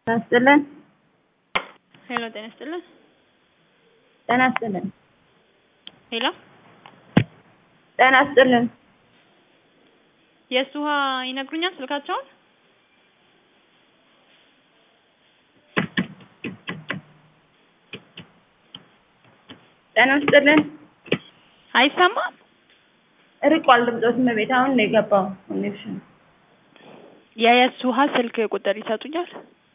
ይስጥልን። ሄሎ ጤና ይስጥልን። ጤና ይስጥልን። ሄሎ ጤና ይስጥልን። የእሱ ውሃ ይነግሩኛል ስልካቸውን? ጤና ይስጥልን። አይሰማም? ርቋል ድምፆት እመቤት አሁን ነው የገባው ኮኔክሽን የየሱ ውሃ ስልክ ቁጥር ይሰጡኛል?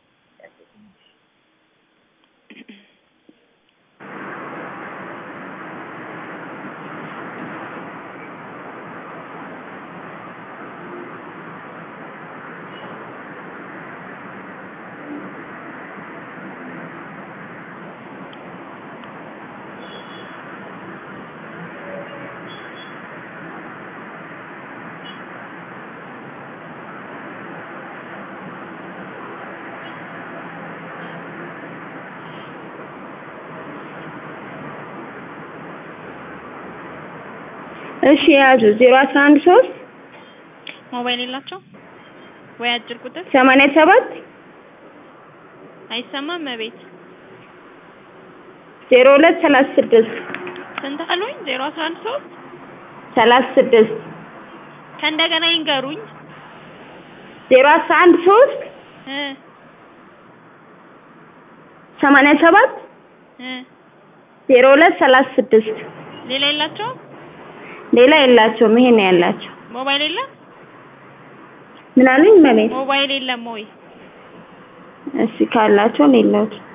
እሺ የያዙ ዜሮ አስራ አንድ ሶስት ሞባይል የላቸው ወይ አጭር ቁጥር ሰማንያ ሰባት አይሰማም? እቤት ዜሮ ሁለት ሰላሳ ስድስት ስንት አሉኝ? ዜሮ አስራ አንድ ሶስት ሰላሳ ስድስት ከእንደገና ይንገሩኝ ዜሮ አስራ አንድ ሶስት እ ሰማንያ ሰባት እ ዜሮ ሁለት ሰላሳ ስድስት ሌላ የላቸውም? ሌላ የላቸውም። ይሄን ነው ያላቸው። ሞባይል የለም? ምን አሉኝ? እመቤት ሞባይል የለም ወይ? እሺ ካላቸው ነው የለውም